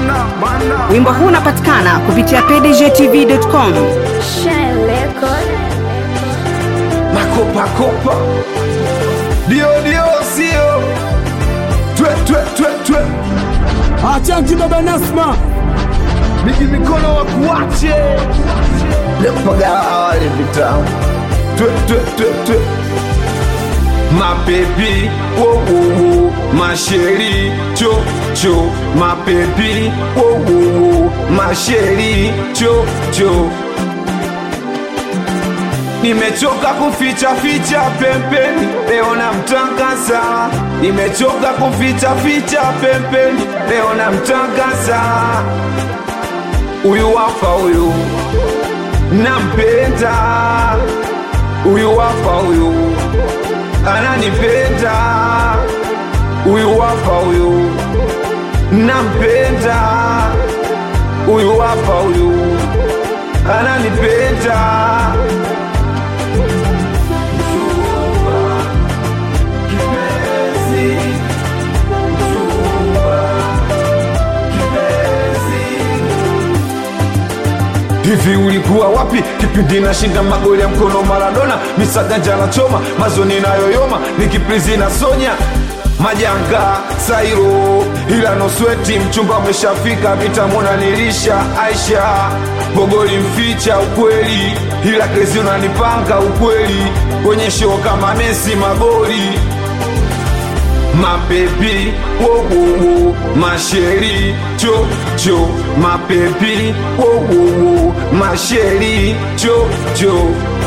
bana bana Wimbo huu unapatikana kupitia pdgtv.com. Shine Record. makopakopa dio dio sio twe twe twe twe Achanti baba Nasma, miji mikono wa kuache lepagawale vitamu twe twe twe twe mapepi wowowo masheri cho cho mapepi wowowo masheri cho cho Nimechoka kuficha ficha pembeni, leo namtangaza. Nimechoka kuficha ficha pembeni, leo namtangaza. Huyu hapa huyu nampenda, huyu hapa huyu ananipenda, huyu hapa huyu nampenda, huyu hapa huyu ananipenda. Hivi ulikuwa wapi kipindi nashinda magoli ya mkono Maradona, misaganja na choma mazoni nayoyoma, nikiprizi na Sonya majanga Sairo, ila nosweti mchumba umeshafika, vitamona nilisha Aisha Bogoli mficha ukweli, ila kezi unanipanga ukweli kwenye show kama Messi magoli mapepi wowowo masheri cho cho mapepi wowowo masheri cho cho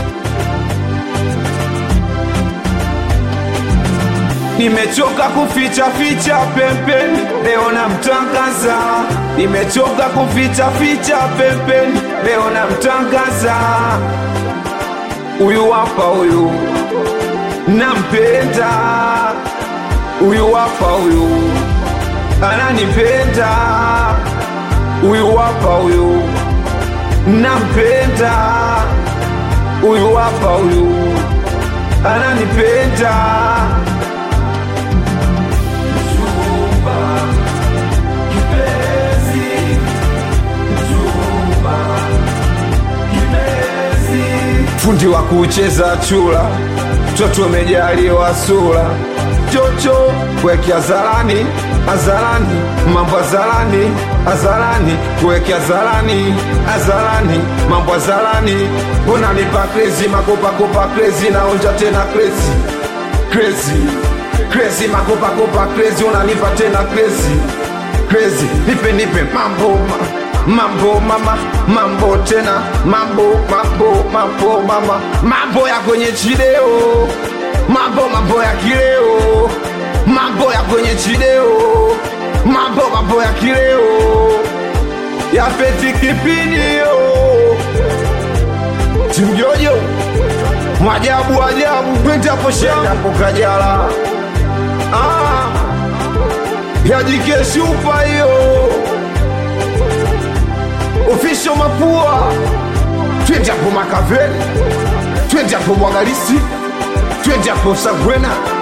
Nimechoka kuficha ficha pembeni, leo namtangaza. Nimechoka kuficha ficha pembeni, leo namtangaza. Huyu hapa huyu nampenda huyu hapa huyu ananipenda, huyu hapa huyu nampenda, huyu hapa huyu ananipenda. Mchumba, kipenzi, mchumba, kipenzi. Fundi wa kucheza chula, mtoto umejaliwa sura chocho kweke azarani azarani mambo azarani azarani kweke azarani azarani mambo azarani mbona nipa krezi makopakopa krezi naonja tena krezi krezi krezi makopakopa krezi unanipa tena krezi krezi nipe nipe mambo ma, mambo mama mambo tena mambo mambo mambo mama mambo ya kwenye chideo mambo mambo ya kileo mambo ya kwenye chideo mambo mambo ya kileo ya peti kipinio timjojo mwajabu ajabu pentapo shangapo kajala ah, yajikeshupa hiyo ofisho mapua twende hapo makaveli twende hapo mwagalisi twende hapo sagwena